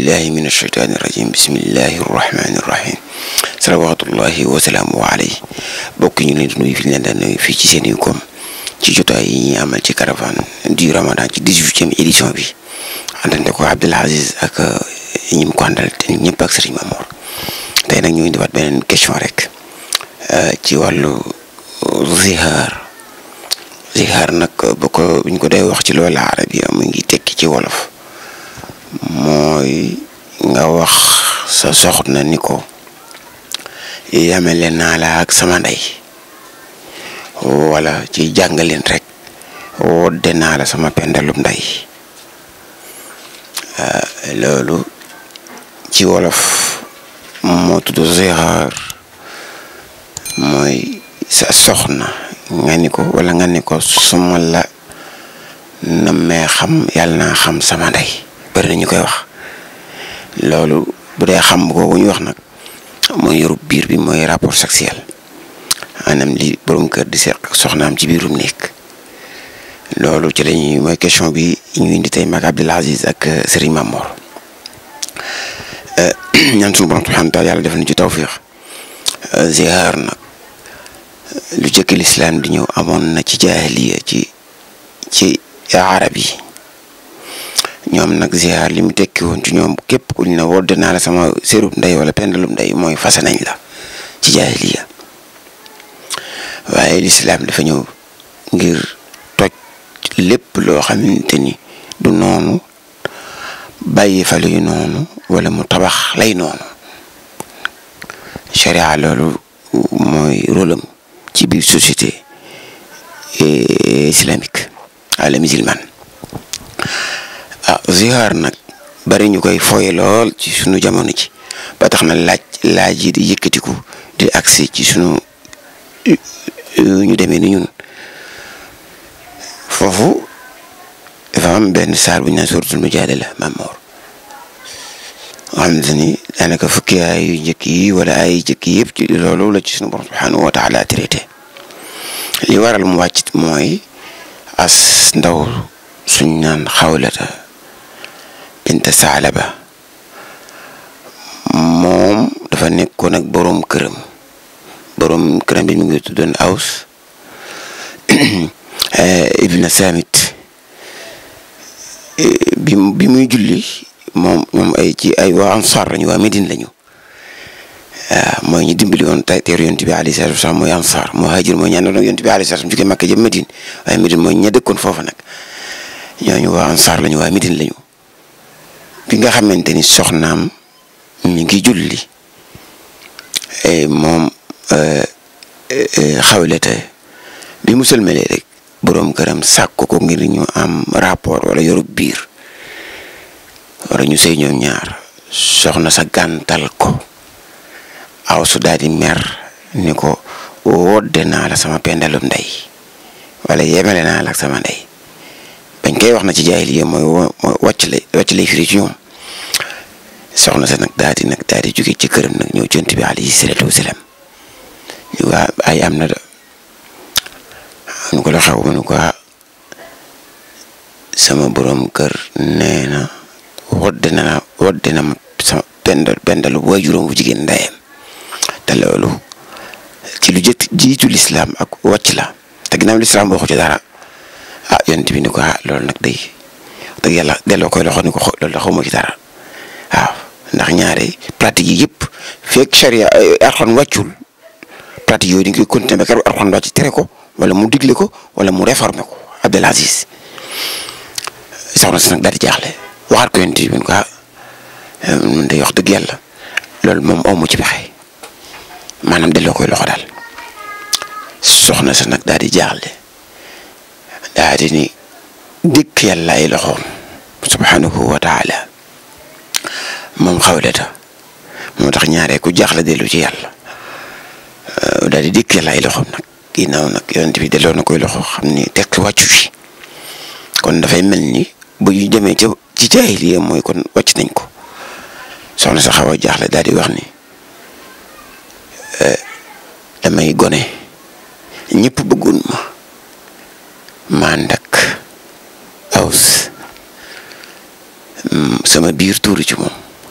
billahi min ashaytaani rajim bismillahi rahmaani rahim salawatullahi wasalaamu alayhi bokk ñu leen di nuyu fi ñu leen daan nuyu fii ci seen i koom ci jotaay yi ñuy amal ci caravane du ramadan ci dix-huitième édition bi àndante ko Abdoul Aziz ak ñi mu ko àndal te ñëpp ak Serigne Mamour tey nag ñu indiwaat beneen question rek ci wàllu zihaar zihaar nag bu ko buñ ko dee wax ci loolu arabiya mu ngi tekki ci wolof mooy nga wax sa soxna ni ko yamele naa la ak sama ndey wala ci jàngaleen rek wodde naa la sama pendalum ndey loolu ci wolof moo tudd zihaar mooy sa soxna nga ni ko wala nga ni ko suma la nammee xam yàlla naa xam sama ndey bari na ñu koy wax loolu bu dee xam googu ñu wax nag mooy yorub biir bi mooy rapport sexuel maanaam li borom kër di seq soxnaam ci biirum nekk loolu ci lañuy mooy question bi ñu indi tey mag Abdoul Aziz ak Serigne Mamour ñaan suñu borom subhanahu wa taala yàlla def na ci tawfiq zihaar nag lu jëkk lislaam di ñëw amoon na ci jaahiliya ci ci arab yi ñoom nag zihaar li mu tekki woon ci ñoom képp ku ñu ne wodde naa la sama sérub ndey wala pendalum ndey mooy fase nañ la ci jaahiliya waaye lislaam dafa ñëw ngir toj lépp loo xamante ni du noonu bàyyi fa luy noonu wala mu tabax lay noonu sharia loolu mooy rôlam ci biir société islamique ala musulman ah zihaar nag bari ñu koy fooye lool ci sunu jamono ji ba tax na laaj laaj yi di yëkkatiku di agsi ci sunu ñu demee ni ñun foofu dafa am benn saar bu ñu naan suratul mujaadala Mamour nga xam ni daanaka fukki ay yu njëkk yi wala ay njëkk yëpp ci loolu la ci sunu borom subhanahu wa taala traité li waral mu wàcc mooy as ndaw suñ naan xawlata bint saalaba moom dafa nekkoon ak boroom këram boroom këram bi mu ngi tuddoon aws ibna samit bi bi muy julli moom moom ay ci ay waa ansar lañu waa Médine lañu waaw mooy ñu dimbali woon tey teeru yonent bi alayhi salaatu wasalaam mooy ansar muhajir mooy ñaan doon yonent bi alayhi salaatu jóge Makka jëm Médine waaye Médine mooy ña dëkkoon foofa nag ñooñu waa ansar lañu waa Médine lañu bi nga xamante ni soxnaam mi ngi julli moom xawlete bi mu sëlmalee rek boroom këram sàkk ko ngir ñu am rapport wala yorub biir wala ñu sëy ñoom ñaar soxna sa gàntal ko aw su daal di mer ni ko wodde naa la sama pendalum ndey wala yemele naa la ak sama ndey bañ koy wax na ci jaahiliya mooy wàcc lay wàcc lay firi ci ñoom soxna sa nag daal di nag daal di jóge ci këram nag ñëw jont bi alayhi salaatu wasalaam ñu waa ay am na da nu ko la xew mu ne ko sama borom kër nee na wodde na wodde na ma sama pendal pendalu bu waajuram bu jigéen ndeyam te loolu ci lu jët jiitu lislaam ak wàcc la te ginnaaw lislaam waxu ci dara ah yonent bi ni ko ah loolu nag day dëgg yàlla delloo koy loxo ni ko loolu da xawma ci dara waaw ndax ñaare pratique yi yëpp fekk charia Alxuraan wàccul pratique yooyu dañ koy continuer ba keroog Alxuraan wàcc tere ko wala mu digle ko wala mu réformer ko Abdoul Aziz soxna si nag daal di jaaxle waxaat ko yonent bi ni ko ah mun day wax dëgg yàlla loolu moom amu ci pexe maanaam delloo koy loxo daal soxna sa nag daal di jaaxle daal di ni dëkk yàlla ay loxoom subhanahu wa taala moom xawleta moo tax ñaaree ku jaaxle dellu ci yàlla daal di dëkk yàlla ay loxoom nag ginnaaw nag yonent bi delloo na koy loxo xam ni tekk wàccu fi kon dafay mel ni bu ñu demee ca ci jaahiliya mooy kon wàcc nañ ko soxna sa xaw a jaaxle daal di wax ni damay gone ñëpp bëggoon ma maa ndak aws sama biir tuuru ci moom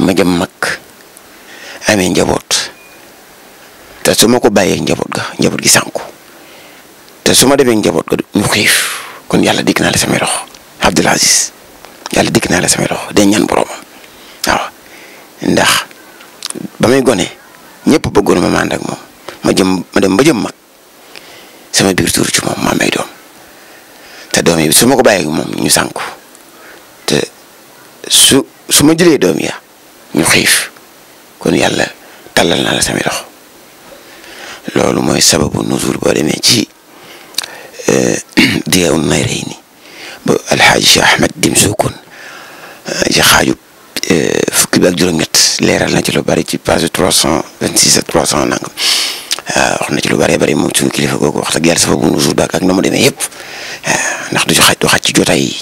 ma jëm mag amee njaboot te su ma ko bàyyee njaboot ga njaboot gi sànku te su ma demee njaboot ga ñu xiif kon yàlla dikk naa la samay loxo Abdul Aziz yàlla dikk naa la samay loxo de ñaan boroomam waaw ndax ba may gone ñëpp bëggoon ma ànd ak moom ma jëm ma dem ba jëm mag sama biir tuur ci moom ma may doom te doom yi su ma ko bàyyee moom ñu sànku te su su ma jëlee doom ya ñu xiif kon yàlla tàllal naa la samay loxo loolu mooy sababu nuzul boo demee ci Diyaa'un Nayrayni ba alxaaji Cheikh Ahmed Dim Sukun ci xaaju fukki bi ak juróom-ñett leeral na ci lu bari ci page trois cent vingt six ak trois cent nangam wax na ci lu bari bari moom suñu kilifa googu wax dëgg yàlla sababu nuzul baak ak na mu demee yëpp ndax du ci xaj du xaj ci jotaay yi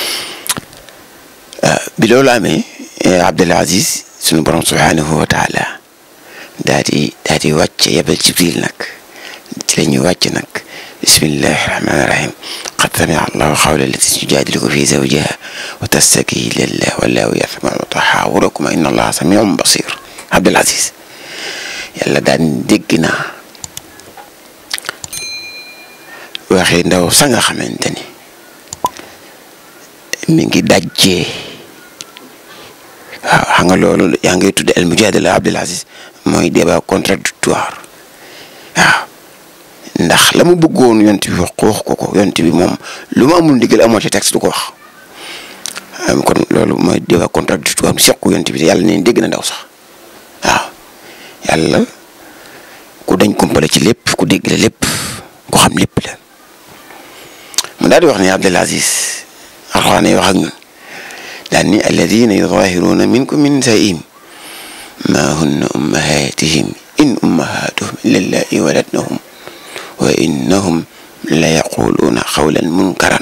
bi loolu amee Abdul Aziz sunu borom subhaanahu wa taala daa di daa di wàcce yebal Jibril nag ci la ñuy wàcc nag bismillahi rahmaani rahim qad samia allahu qawla allati tujaadiluka fi zawjiha wa tastaki ilallah wallahu yasmau taxaawurakuma inna allaha samiun basir Abdul Aziz yàlla daan dégg naa waxi ndaw sa nga xamante ni mi ngi dajjee waaw xam nga loolu yaa ngi tudd al mujaadala Abdul Aziz mooy débat contradictoire waaw ndax la mu bëggoon yont bi wax ko wax ko ko yont bi moom lu mu amul ndigal amoo ci texte du ko wax kon loolu mooy débat contradictoire mu seq ko yont bi yàlla neen dégg na ndaw sax waaw yàlla ku dañ kumpale ci lépp ku dégg la lépp ku xam lépp la mu daal di wax ne Abdul Aziz alxuraan wax ak ñun daan ni alladina yudahiruuna minkum min nisaihim ma hunna ummahatihim in ummahatuhum illa allai waladnahum wa innahum la yaquluuna xawlan munkaran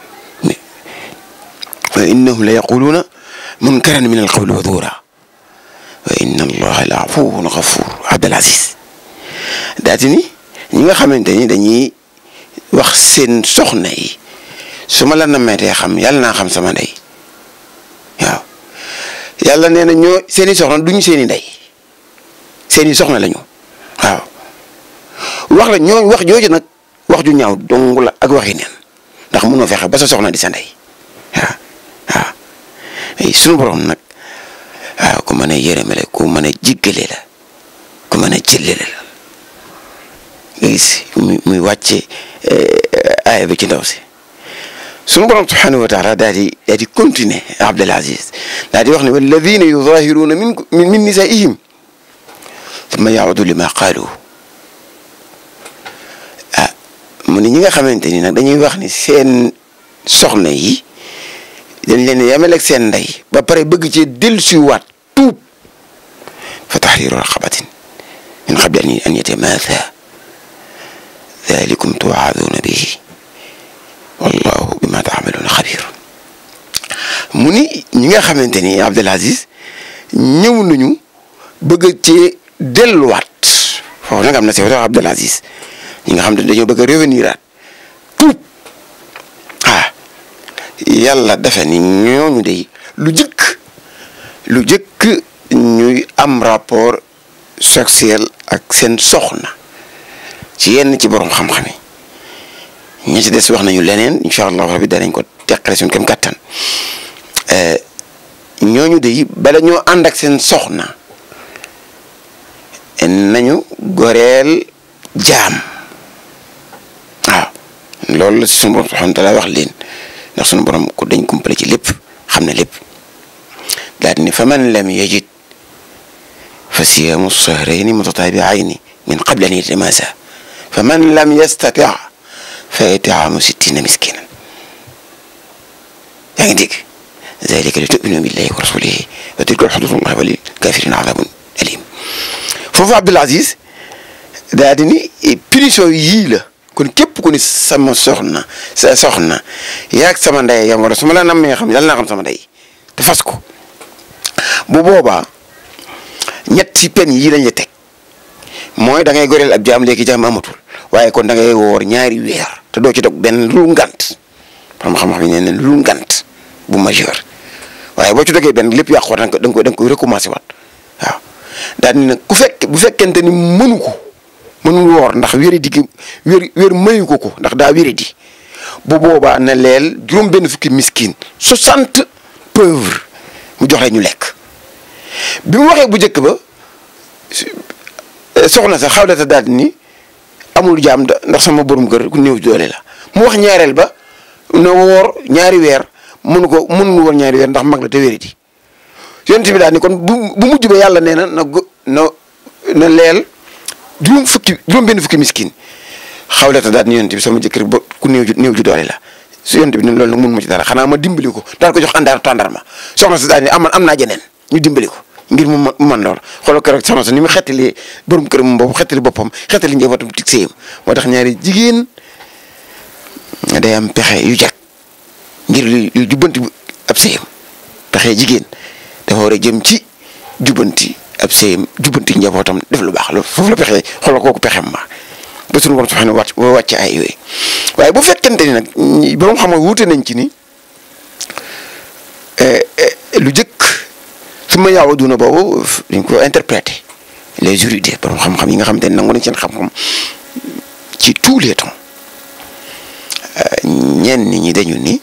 wa innahum la yaquluuna munkaran min alqawli wa duura wa inna allaha la afuwun gafur Abdul Aziz daati ni ñi nga xamante ni dañuy wax seen soxna yi su ma la nameetee xam yàlla naa xam sama ndey waaw yàlla nee na ñoo seeni soxna duñu seeni ndey seeni soxna lañu waaw wax la ñoo wax jooju nag wax ju ñaaw dong la ak waxi neen ndax mënoo fexe ba sa soxna di sa ndey waaw waaw sunu borom nag waaw ku mën a yërëmale ku mën a jiggale la ku mën a jëllale la nga gis muy muy wàcce aaya bi ci ndaw si sunu borom subhanahu wa taala daal di daal di continuer Abdul Aziz daal di wax ne walladina yudahiruuna min min nisaihim thumma yaudu lima qaalu ah mu ne ñi nga xamante ni nag dañuy wax ni seen soxna yi dañ leen yemaleeg seen ndey ba pare bëgg ci dellusiwaat tuub fa tahriru raqabatin min qabli an yatamaatha dalikum tuwaaduuna bihi wallahu bima taamaluuna xabir mu ni ñi nga xamante ni Abdul Aziz ñëw nañu bëgg ci delluwaat foofu nag am na si wax Abdul Aziz ñi nga xam ne dañoo bëgg a revenir aat tuub ah yàlla dafa ni ñooñu day lu jëkk lu jëkk ñuy am rapport sexuel ak seen soxna ci yenn ci borom xam-xam yi ñi ci des wax nañu leneen incha allah rabbi danañ ko teqale suñ kem kàttan ñooñu de bala ñoo ànd ak seen soxna nañu goreel jaam waaw loolu la si sunu borom subhanahu wa taala wax leen ndax sunu borom ko dañ kumpale ci lépp xam ne lépp daal ni fa man lam yajid fa siyaamu sahrayni mutatabi'ayni min qabli an yatamasa fa man lam yastati' fa it'aamu sittina miskinan yaa ngi dégg zalika li tu'minu billahi wa rasulihi wa tilka xududullahi wa lil kafirina adabun alim foofu Abdul Aziz daa di ni punition yii la kon képp ku ni sama soxna sa soxna yaag sama ndey yam wala su ma la nammee xam yàlla naa xam sama ndey te fas ko bu boobaa ñett ci pen yii lañ la teg mooy da ngay goreel ab jaam léegi jaam amatul waaye kon da ngay woor ñaari weer te doo ci dog benn lu ngant xam xam-xam yi nee lu ngant bu majeur waaye boo ci dogee benn lépp yàqu waat da nga koy da nga koy recommencer waat waaw daal ni nag ku fekk bu fekkente ni mënu ko mënul woor ndax wéri di wér wér mayu ko ko ndax daa wéri di bu boobaa na leel juróom benn fukki miskin soixante pauvres mu jox leen ñu lekk bi mu waxee bu njëkk ba soxna sa xawlata daal ni amul jaam ndax sama borom kër ku néew doole la mu wax ñaareel ba na woor ñaari weer mënu ko mënul woor ñaari weer ndax mag la te wéri di yonent bi daal ni kon bu bu mujj ba yàlla nee na na na na leel juróom fukki juróom benn fukki miskin xawlata daal ni yonent bi sama jëkkër ba ku néew ju néew ju doole la su yonent bi ne loolu nag mun ma ci dara xanaa ma dimbali ko daal ko jox àndaar tàndarma soxna si daal ni am am naa jeneen ñu dimbali ko ngir mu man lool xoolal ko rek soxna si ni mu xettali borom kër moom boobu xettali boppam xettali njabootam tig séyam moo tax ñaari jigéen day am pexe yu jag ngir lu jubbanti ab séyam pexe jigéen dafa war a jëm ci jubbanti ab séyam jubbanti njabootam def lu baax loolu foofu la pexe xoolal kooku pexem ma ba suñu borom subhanahu wàcc wàcc ay yooyu waaye bu fekkente ni nag borom xam nga wuute nañ ci ni lu jëkk su ma yaaw duna boobu dañ ko interpréter les juristes borom xam-xam yi nga xamante ne nangu nañ seen xam-xam ci tous les temps ñenn ñi dañu ni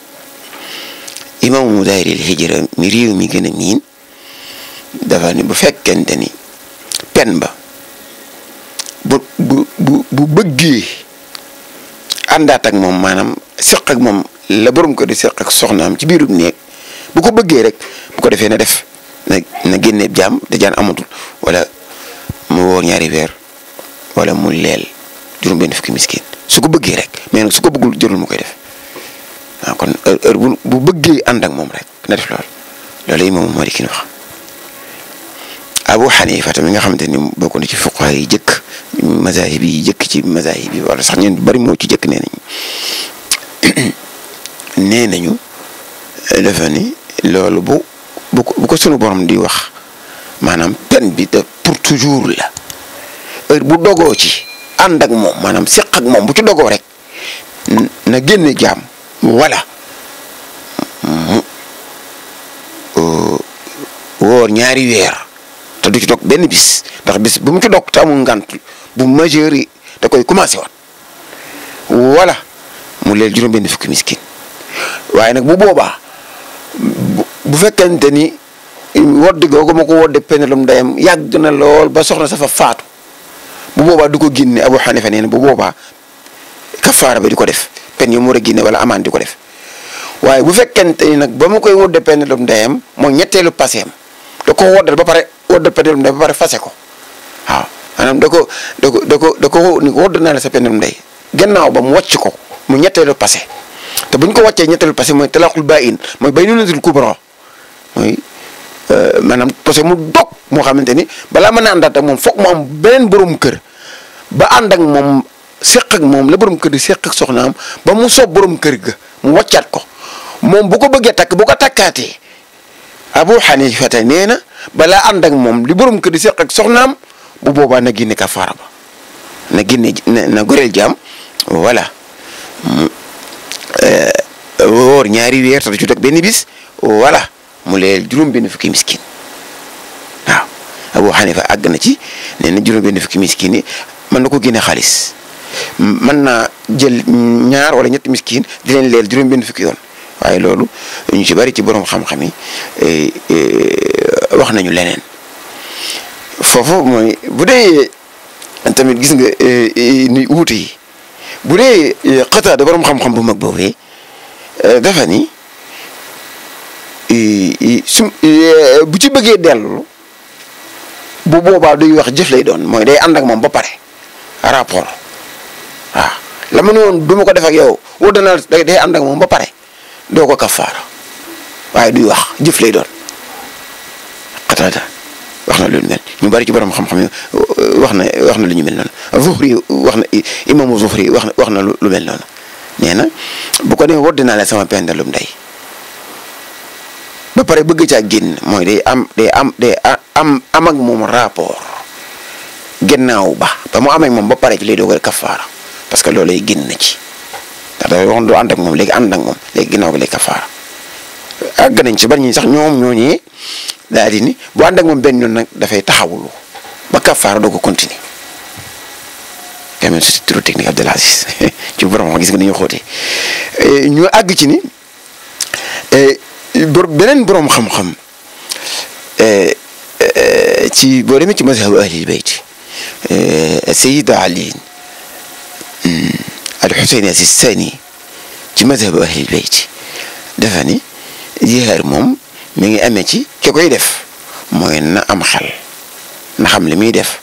imaamu daayiril hijra mi réew mi gën a miin dafa ni bu fekkente ni pen ba bu bu bu bu bëggee àndaat ak moom maanaam seq ak moom la borom ko di seq ak soxnaam ci biirub néeg bu ko bëggee rek bu ko defee na def na na génne jaam te jaan amatul wala mu woor ñaari weer wala mu leel juróom benn fukki miskin su ko bëggee rek mais nag su ko bëggul jërul mu koy def waaw kon heure bu bu bëggee ànd ak moom rek na def loolu loolu yi moom moo di ki wax Abu Xanifa tamit nga xamante ni bokk na ci fuqaha yi jëkk mazahib yi jëkk ci mazahib yi wala sax ñeen bari moo ci jëkk nee nañu nee nañu dafa ni loolu bu bu ko bu ko sunu borom di wax maanaam pen bi de pour toujours la heure bu dogoo ci ànd ak moom maanaam seq ak moom bu ci dogoo rek na génne jaam wala mu woor ñaari weer te du ci dog benn bis ndax bis bu mu ci dog te amul ngant bu majeur yi da koy commencé waat wala mu leel juróom benn fukki miskin waaye nag bu boobaa bu fekkente ni wodd googu ma ko wodde penelum ndeyam yàgg na lool ba soxna sa fa faatu bu boobaa du ko génne Abu Xanifa nee na bu boobaa kafaara ba di ko def pen yi mu war a génne wala amaan di ko def waaye bu fekkente ni nag ba ma koy wodde penelum ndeyam mooy ñetteelu paseem da ko woddal ba pare woddal penelum ndey ba pare fase ko waaw maanaam da ko da ko da ko da ko ni wodd naa la sa penelum ndey gannaaw ba mu wàcc ko mu ñetteelu passé te bu ñu ko wàccee ñetteelu passé mooy talaqul baayin mooy baynunatul kubra mooy maanaam parce que mu dog moo xamante ni balaa mën a àndaat ak moom foog mu am beneen borom kër ba ànd ak moom seq ak moom la borom kër di seq ak soxnaam ba mu soob borom kër ga mu wàccaat ko moom bu ko bëggee takk bu ko takkaatee Abu Xanifa nee na balaa ànd ak moom li borom kër di seq ak soxnaam bu boobaa na génne kafaara ba na génne na goreel jaam voilà woor ñaari weer te du ci dog benn bis voilà mu leel juróom benn fukki miskin waaw Abu Xanifa àgg na ci nee na juróom benn fukki miskin yi mën na ko génne xaalis mën naa jël ñaar wala ñetti miskin di leen leel juróom benn fukki yoon waaye loolu ñu ci bari ci borom xam-xam yi wax nañu leneen foofu mooy bu dee tamit gis nga ni wuute yi bu dee Qataada borom xam-xam bu mag boobee dafa ni su bu ci bëggee dellu bu boobaa duy wax jëf lay doon mooy day ànd ak moom ba pare rapport waaw la ma ne woon du ma ko def ak yow woo dana day ànd ak moom ba pare doo ko kafaara waaye duy wax jëf lay doon Qataada wax na lu mel ñu bari ci borom xam-xam yi wax na wax na lu ñu mel noonu Zuhri wax na imaamu Zuhri wax na wax na lu mel noonu nee na bu ko demee wodd naa la sama pendalum ndey ba pare bëgg caa génn mooy day am day am day am am ak moom rapport gannaaw ba ba mu amee moom ba pare ci lay doog a kafaara parce que loolu lay génn na ci ndax dafa waxoon du ànd ak moom léegi ànd ak moom léegi gannaaw gi lay kafaara àgg nañ ci ban ñi sax ñoom ñooñee daal di ni bu ànd ak moom benn yoon nag dafay taxawulu ba kafaara doo ko continuer quand même c'est trop technique Abdel Aziz ci borom gis nga ni ñu xóotee ñu àgg ci ni bor beneen borom xam-xam ci boo demee ci mazhabu ahlil bayt Sayyid Ali al-Husayn as-Sistani ci mazhabu ahlil bayt dafa ni jihaar moom mi ngi amee ci ki koy def mooy na am xel na xam li muy def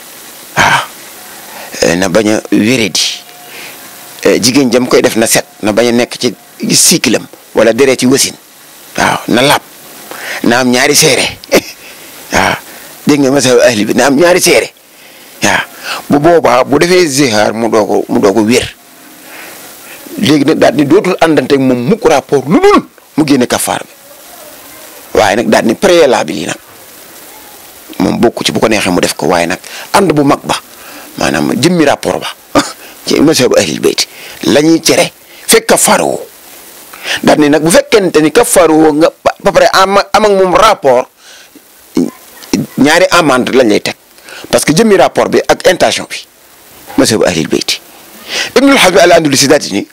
waaw na bañ a wéredi jigéen jam koy def na set na bañ a nekk ci cycle am wala deret ci wasin waaw na lab na am ñaari seere waaw dégg nga mazhab ahli bi na am ñaari seere waaw bu boobaa bu defee zihaar mu doo ko mu doo ko wér léegi nag daal ni dootul àndanteeg moom mukk rapport lu dul mu génne kafaar bi waaye nag daal ni préalable yi nag moom bokku ci bu ko neexee mu def ko waaye nag ànd bu mag ba maanaam jëmmi rapport ba ci mazhabu ahlil bayt la ñuy cere fekk kafaar woo daal ni nag bu fekkente ni kafaar woo nga ba pare am am ak moom rapport ñaari amende lañ lay teg parce que jëmmi rapport bi ak intention bi mazhabu ahlil bayt ibnul Hazm al andalusi daal ni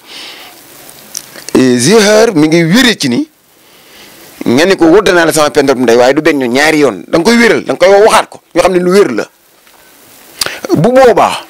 zihaar mi ngi wéree ci ni nga ni ko wóor naa la sama pendor bu ndey waaye du benn ñaari yoon da nga koy wéral da nga koy waxaat ko ñoo xam ne lu wér la bu boobaa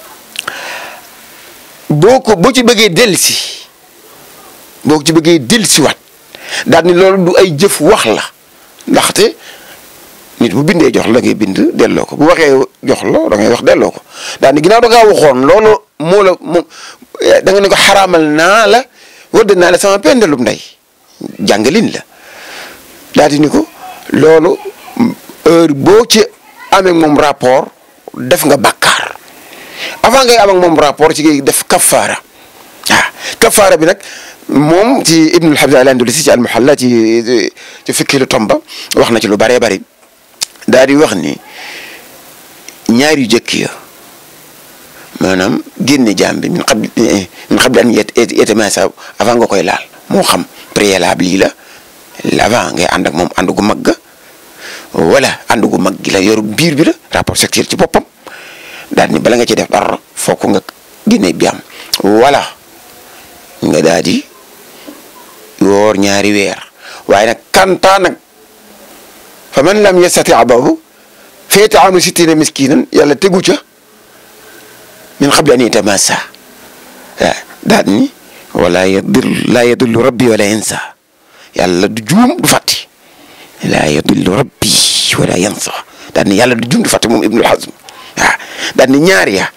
boo ko boo ci bëggee dellusi boo ci bëggee dellusiwaat daal ni loolu du ay jëf wax la ndaxte nit bu bindee jox la ngay bind delloo ko bu waxee jox la da ngay wax delloo ko daal ni ginnaaw da ngaa waxoon loolu moo la moom da nga ne ko xaraamal naa la wëdd naa la sama pendalum ndey jàngalin la daal di ni ko loolu heure boo ci amee moom rapport def nga bàkkaar avant ngay am ak moom rapport ci ngay def kafaara ah kafaara bi nag moom ci Ibnul Habib al-Andalusi ci al-Muhalla ci ci fikki lu tomba wax na ci lu bëree bëri daal di wax ni ñaar yu jëkk ya maanaam génne jaam bi min xam min xam an yetemasa avant nga koy laal moo xam préalable yi la avant ngay ànd ak moom ànd gu mag ga wala ànd gu mag gi la yoru biir bi la rapport sexuel ci boppam daal ni bala nga ci def dara fokk nga génne jaam wala nga daal di woor ñaari weer waaye nag kantaa nag fa man lam yastati boobu fa it'aamu sittiina miskinan yàlla tegu ca min qabli an yatamassa daal ni wala yadil laa yadillu rabbi wala yansa yàlla du juum du fàtti laa yadillu rabbi wala yansa daal ni yàlla du juum du fàtti moom Ibnul Hazm waaw daal ni ñaar ya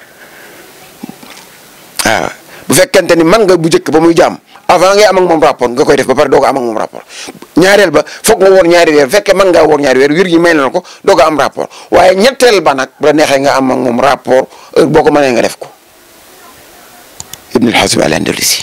waaw bu fekkente ni man nga bu njëkk ba muy jaam avant ngay am ak moom rapport nga koy def ba pare doo ko am ak moom rapport ñaareel ba foog nga woor ñaari weer bu fekkee mën ngaa woor ñaari weer wér gi may na ko doo ko am rapport waaye ñetteel ba nag bu la neexee nga am ak moom rapport heure boo ko mënee nga def ko Ibnul Hazm al-Andalusi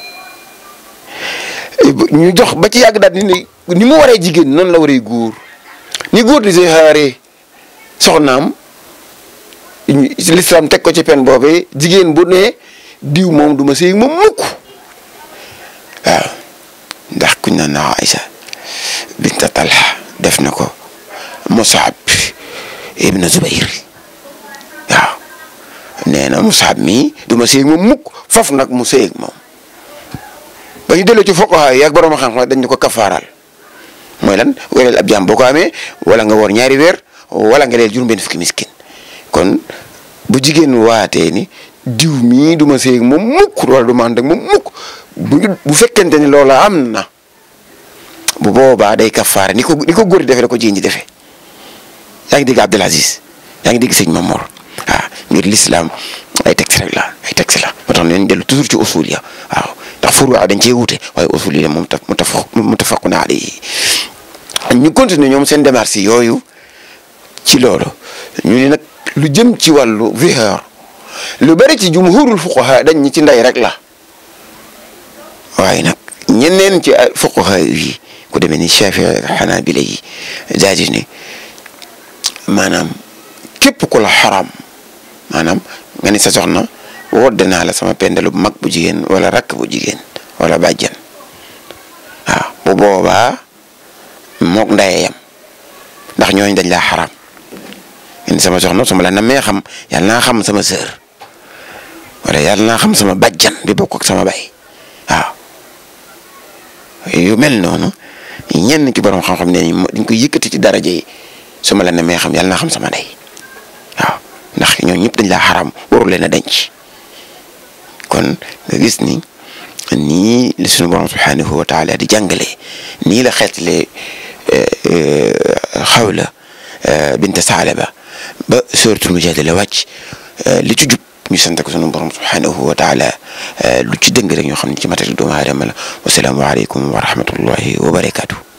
ñu jox ba ci yàgg daal ni ni mu waree jigéen noonu la waree góor ni góor di zihaare soxnaam l'islam teg ko ci pen boobee jigéen bu ne diw moom du ma sëy moom mukk waaw ndax kuñ na na Aïcha binta Talha def na ko Musab ibn Zubayr waaw nee na Musab mii du ma sëy moom mukk foofu nag mu sëy ak moom ba ñu delloo ci fuqaha yi ak borom xam-xam dañ ñu ko kafaaral mooy lan wéral ab jaam boo ko amee wala nga woor ñaari weer wala nga leel juróom benn fukki miskin kon bu jigéen waatee ni diw mii du ma sëy ak moom mukk wala du ma ànd ak moom mukk bu bu fekkente ni loola am na bu boobaa day kafaara ni ko ni ko góor di defee la ko jigéen ji defee yaa ngi dégg Abdel Aziz yaa ngi dégg sëñ Mamor waaw ngir l'islam ay texte rek la ay texte la moo tax nañ dellu toujours ci usul ya waaw ndax furu dañ cee wute waaye usul yi moom mu tafaq muttafaqun alayhi ñu continuer ñoom seen démarche yooyu ci loolu ñu ne nag lu jëm ci wàllu zihaar lu bari ci jumhurul fuqaha dañ ñi ci ndey rek la waaye nag ñeneen ci fuqaha yi ku demee ni Shafi Hanabila yi daal di ne maanaam képp ku la xaram maanaam nga ni sa soxna wodde naa la sama pendalu bu mag bu jigéen wala rakk bu jigéen wala bàjjan waaw bu bu boobaa mook ndaye yam ndax ñooñu dañ laa xaraam ngeen sama soxna su ma la namee xam yàlla naa xam sama sœur wala yàlla naa xam sama bàjjan bi bokk ak sama bay waaw yu mel noonu ñenn ci borom xam-xam ne dañ koy yëkkati ci daraja yi su ma la namee xam yàlla naa xam sama ndey waaw ndax ñooñu ñëpp dañ laa xaraam waru leen a denc kon nga gis ni nii la suñu borom subhanahu wa taala di jàngale nii la xeetlee xawla bint Saalaba ba suratul Mujaadala wàcc li ci jub ñu sant ko sunu borom subhanahu wa taala lu ci dëng rek ñoo xam ne ci matari doomu aadama la wasalaamu aleykum wa rahmatullahi wa barakaatu.